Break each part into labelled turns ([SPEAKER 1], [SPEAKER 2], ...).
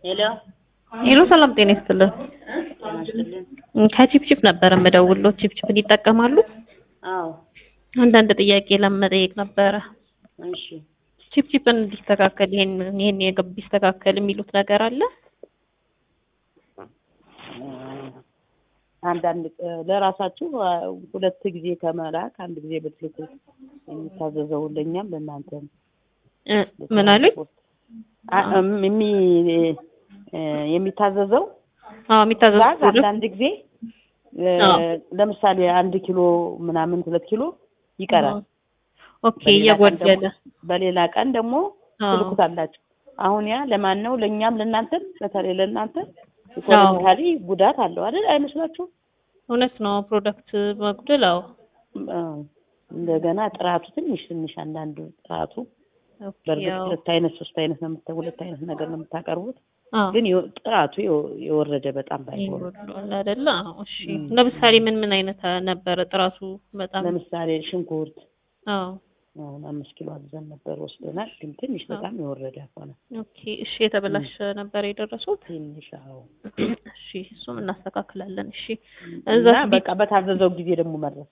[SPEAKER 1] ሄሎ
[SPEAKER 2] ሄሎ ሰላም ጤና ይስጥልን።
[SPEAKER 1] ጤና ይስጥልን።
[SPEAKER 2] ከቺፕቺፕ ነበር የምደውልዎት። ቺፕቺፕን ይጠቀማሉ?
[SPEAKER 1] አዎ
[SPEAKER 2] አንዳንድ ጥያቄ ለመጠየቅ ነበረ።
[SPEAKER 1] እሺ
[SPEAKER 2] ቺፕቺፕን እንዲስተካከል ይሄን ይሄን የገብ ቢስተካከል የሚሉት ነገር አለ?
[SPEAKER 1] አንዳንድ ለራሳችሁ ሁለት ጊዜ ከመላክ አንድ ጊዜ ብትልኩ የሚታዘዘው ለእኛም ለእናንተም
[SPEAKER 2] እ ምን አሉኝ?
[SPEAKER 1] አ- የሚ የሚታዘዘው
[SPEAKER 2] አዎ የሚታዘዝ
[SPEAKER 1] ጋዝ አንዳንድ ጊዜ እ፣
[SPEAKER 2] አዎ።
[SPEAKER 1] ለምሳሌ አንድ ኪሎ ምናምን ሁለት ኪሎ ይቀራል።
[SPEAKER 2] ኦኬ
[SPEAKER 1] በሌላ ቀን
[SPEAKER 2] እየጎደለ
[SPEAKER 1] ደግሞ- በሌላ ቀን ደግሞ
[SPEAKER 2] አዎ።
[SPEAKER 1] ትልኩታላችሁ። አሁን ያ ለማን ነው? ለእኛም ለእናንተም፣ በተለይ ለእናንተ ኢኮኖሚካሊ ጉዳት አለው አይደል? አይመስላችሁም?
[SPEAKER 2] እውነት ነው። ፕሮዳክት መጉደል አዎ።
[SPEAKER 1] አዎ። እንደገና ጥራቱ ትንሽ ትንሽ አንዳንዱ ጥራቱ
[SPEAKER 2] ኦኬ
[SPEAKER 1] በእርግጥ
[SPEAKER 2] ያው
[SPEAKER 1] ሁለት አይነት ሶስት አይነት ነው የምታ ሁለት አይነት ነገር ነው የምታቀርቡት፣
[SPEAKER 2] አዎ
[SPEAKER 1] ግን የወ- ጥራቱ የወ- የወረደ በጣም ባይሆን
[SPEAKER 2] ይጎድላል አይደለ? አዎ እሺ።
[SPEAKER 1] እም።
[SPEAKER 2] ለምሳሌ ምን ምን አይነት ነበረ ጥራቱ በጣም
[SPEAKER 1] ለምሳሌ ሽንኩርት
[SPEAKER 2] አዎ
[SPEAKER 1] አሁን አምስት ኪሎ አዘን ነበር ወስደናል፣ ግን ትንሽ በጣም የወረደ ሆነ።
[SPEAKER 2] ኦኬ እሺ። የተበላሸ ነበር የደረሱት?
[SPEAKER 1] ትንሽ አዎ።
[SPEAKER 2] እሺ እሱም እናስተካክላለን። እሺ
[SPEAKER 1] እና
[SPEAKER 2] እዛ
[SPEAKER 1] በቃ በታዘዘው ጊዜ ደግሞ መድረስ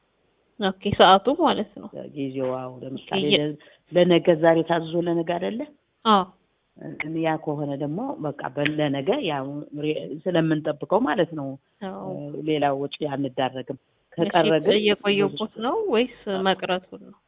[SPEAKER 2] ኦኬ ሰዓቱ ማለት ነው።
[SPEAKER 1] ጊዜው አዎ። ለምሳሌ
[SPEAKER 2] የ-
[SPEAKER 1] ለ- ለነገ ዛሬ ታዝዞ ለነገ አይደለ?
[SPEAKER 2] አዎ
[SPEAKER 1] ግን ያ ከሆነ ደግሞ በቃ በ- ለነገ ያው ሬ- ስለምንጠብቀው ማለት ነው
[SPEAKER 2] አዎ
[SPEAKER 1] ሌላ ወጪ አንዳረግም። ከቀረ
[SPEAKER 2] እሺ፣
[SPEAKER 1] ግን
[SPEAKER 2] እየቆየሁት ነው ወይስ መቅረቱን ነው?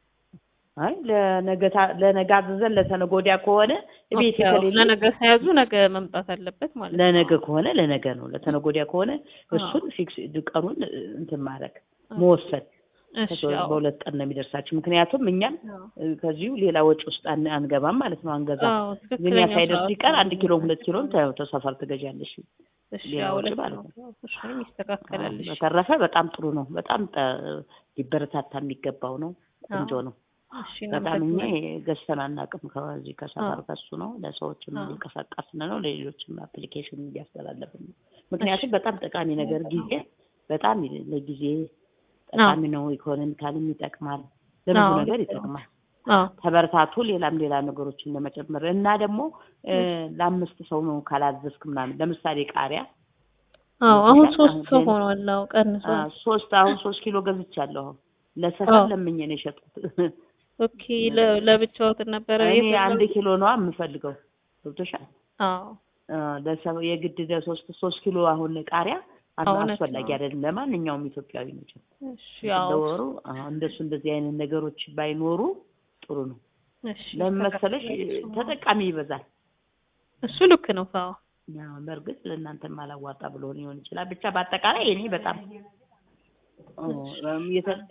[SPEAKER 1] አይ ለነገ ታ- ለነገ አዝዘን ለተነገ ወዲያ ከሆነ ቤት
[SPEAKER 2] ኦኬ፣ አዎ፣
[SPEAKER 1] ከሌለ
[SPEAKER 2] ለነገ ሳያዙ ነገ መምጣት አለበት ማለት ነው።
[SPEAKER 1] ለነገ ከሆነ ለነገ ነው። ለተነገ ወዲያ ከሆነ እሱን ፊክስ ቀኑን እንትን ማድረግ መወሰን
[SPEAKER 2] እሺ
[SPEAKER 1] ከሶ-
[SPEAKER 2] አዎ
[SPEAKER 1] በሁለት ቀን ነው የሚደርሳችሁ። ምክንያቱም እኛም
[SPEAKER 2] አዎ።
[SPEAKER 1] እ፣ ከዚሁ ሌላ ወጪ ውስጥ አን- አንገባም ማለት ነው። አንገዛም።
[SPEAKER 2] አዎ
[SPEAKER 1] እኛ
[SPEAKER 2] ትክክለኛ
[SPEAKER 1] ሳይደርስ
[SPEAKER 2] ሰዓቱ
[SPEAKER 1] ሲቀር አንድ ኪሎ ሁለት ኪሎም ተ- ተሰፈር ትገዣለሽ።
[SPEAKER 2] እሺ
[SPEAKER 1] ሌላ
[SPEAKER 2] አዎ
[SPEAKER 1] ወጪ
[SPEAKER 2] ልክ
[SPEAKER 1] ማለት
[SPEAKER 2] ነው።
[SPEAKER 1] ነው።
[SPEAKER 2] እሺም ይስተካከላል። እሺ
[SPEAKER 1] በተረፈ በጣም ጥሩ ነው። በጣም ጠ- ሊበረታታ የሚገባው ነው። ቆንጆ
[SPEAKER 2] አዎ።
[SPEAKER 1] ነው።
[SPEAKER 2] እሺ
[SPEAKER 1] በጣም እኛ
[SPEAKER 2] እናመሰግናለን።
[SPEAKER 1] ገዝተን አናውቅም። ከዚህ ከሰፈር
[SPEAKER 2] አዎ።
[SPEAKER 1] ከሱ ነው ለሰዎችም
[SPEAKER 2] አዎ።
[SPEAKER 1] እየቀሰቀስን ነው፣ ለሌሎችም አፕሊኬሽን እያስተላለፍን ነው። ምክንያቱም በጣም ጠቃሚ ነገር ጊዜ በጣም ይ- ለጊዜ ጠቃሚ ነው። ኢኮኖሚካልም ይጠቅማል፣ ለብዙ
[SPEAKER 2] አዎ፣
[SPEAKER 1] ነገር
[SPEAKER 2] ልክ ነው።
[SPEAKER 1] ይጠቅማል።
[SPEAKER 2] አዎ
[SPEAKER 1] ተበረታቱ። ሌላም ሌላ ነገሮችን ለመጨመር እና ደግሞ እ፣ ለአምስት ሰው ነው ካላዘዝክ ምናምን ለምሳሌ ቃሪያ
[SPEAKER 2] አዎ አሁን
[SPEAKER 1] ይሻል።
[SPEAKER 2] ሶስት
[SPEAKER 1] አሁን
[SPEAKER 2] ሰው
[SPEAKER 1] ሌላ-
[SPEAKER 2] ሆኗል። አዎ ቀንሶ
[SPEAKER 1] አ፣ ሶስት አሁን ሶስት ኪሎ ገዝቻለሁ። አሁን ለሰፈር
[SPEAKER 2] አዎ።
[SPEAKER 1] ለምኜ ነው የሸጥኩት።
[SPEAKER 2] ኦኬ ለ- ለብቻዎት ነበረ
[SPEAKER 1] እኔ
[SPEAKER 2] የፈለጉት?
[SPEAKER 1] አንድ ኪሎ ነው የምፈልገው። ገብቶሻል?
[SPEAKER 2] አዎ
[SPEAKER 1] አ፣ ለሰው የግድ ለሶስት ሶስት ኪሎ አሁን ቃሪያ አስ-
[SPEAKER 2] እውነት
[SPEAKER 1] አስፈላጊ
[SPEAKER 2] ነው።
[SPEAKER 1] አይደለም ለማንኛውም ኢትዮጵያዊ ነው።
[SPEAKER 2] እሺ አዎ
[SPEAKER 1] ለወሩ አሁን እንደሱ እንደዚህ አይነት ነገሮች ባይኖሩ ጥሩ ነው።
[SPEAKER 2] እሺ
[SPEAKER 1] ለምን መሰለሽ ተጠቃሚ ይበዛል።
[SPEAKER 2] እሱ ልክ ነው። አዎ
[SPEAKER 1] ያው በእርግጥ ለእናንተም አላዋጣ ብሎ ሊሆን ይችላል። ብቻ በአጠቃላይ እኔ በጣም ኦ፣ እም፣ የተ-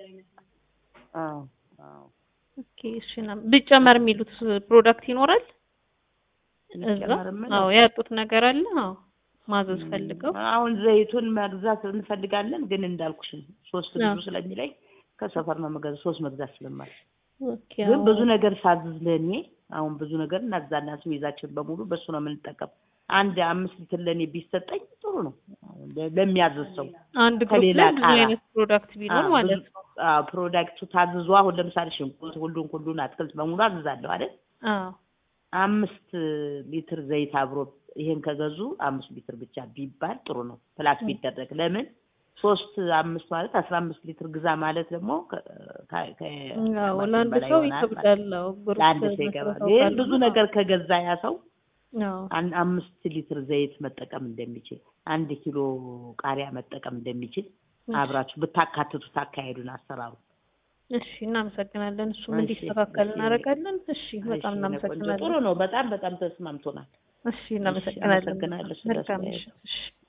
[SPEAKER 1] አዎ አዎ
[SPEAKER 2] ኦኬ እሺ እና ቢጨመር የሚሉት ፕሮዳክት ይኖራል እዛ?
[SPEAKER 1] ቢጨመር የምለው
[SPEAKER 2] አዎ ያጡት ነገር አለ? አዎ ማዘዝ ፈልገው
[SPEAKER 1] አሁን ዘይቱን መግዛት እንፈልጋለን፣ ግን እንዳልኩሽ ነው ሶስት
[SPEAKER 2] አዎ።
[SPEAKER 1] ብዙ ስለሚለኝ ከሰፈር ነው መገዛት ሶስት መግዛት ስለማል
[SPEAKER 2] ኦኬ
[SPEAKER 1] ግን
[SPEAKER 2] አዎ።
[SPEAKER 1] ብዙ ነገር ሳዝዝ ለእኔ አሁን ብዙ ነገር እናዛና ስሜዛችን በሙሉ በሱ ነው የምንጠቀም። አንድ አምስት ሊትር ለእኔ ቢሰጠኝ ጥሩ ነው አሁን ለ- ለሚያዝዝ ሰው
[SPEAKER 2] አንድ ግሩፕ
[SPEAKER 1] ከሌላ
[SPEAKER 2] ላይ ብዙ
[SPEAKER 1] ቃራ
[SPEAKER 2] አይነት ፕሮዳክት ቢኖር
[SPEAKER 1] አዎ፣
[SPEAKER 2] ማለት
[SPEAKER 1] ብዙ-
[SPEAKER 2] ነው።
[SPEAKER 1] አዎ፣ ፕሮዳክቱ ታዝዞ አሁን ለምሳሌ ሽንኩርት፣ ሁሉን ሁሉን አትክልት በሙሉ አዝዛለሁ አይደል?
[SPEAKER 2] አዎ
[SPEAKER 1] አምስት ሊትር ዘይት አብሮ ይሄን ከገዙ አምስት ሊትር ብቻ ቢባል ጥሩ ነው። ፕላስ ቢደረግ ለምን ሶስት አምስት ማለት አስራ አምስት ሊትር ግዛ ማለት ደግሞ ከ- ከ- ከ-
[SPEAKER 2] አዎ
[SPEAKER 1] ከማሽን
[SPEAKER 2] ለአንድ
[SPEAKER 1] በላይ
[SPEAKER 2] ሰው
[SPEAKER 1] ይሆናል ማለት ነው።
[SPEAKER 2] ይከብዳል። አዎ ግሩፕ
[SPEAKER 1] ለአንድ ሰው ይገባል።
[SPEAKER 2] መስርተው
[SPEAKER 1] ይህን
[SPEAKER 2] ካሉ
[SPEAKER 1] ብዙ
[SPEAKER 2] ነው።
[SPEAKER 1] ነገር ከገዛ ያ ሰው
[SPEAKER 2] አዎ
[SPEAKER 1] አን- አምስት ሊትር ዘይት መጠቀም እንደሚችል አንድ ኪሎ ቃሪያ መጠቀም እንደሚችል አብራችሁ ብታካትቱት አካሄዱን አሰራሩ
[SPEAKER 2] እሺ እናመሰግናለን። እሱም
[SPEAKER 1] እሺ፣
[SPEAKER 2] እንዲስተካከል
[SPEAKER 1] እሺ።
[SPEAKER 2] እናደርጋለን። እሺ በጣም
[SPEAKER 1] እሺ፣ የኔ ቆንጆ
[SPEAKER 2] እናመሰግናለን።
[SPEAKER 1] ጥሩ ነው። በጣም በጣም ተስማምቶናል።
[SPEAKER 2] እሺ እናመሰግናለን።
[SPEAKER 1] አመሰግናለሁ ስለ
[SPEAKER 2] መልካም
[SPEAKER 1] አስተያየቱ።
[SPEAKER 2] ምሽት። እሺ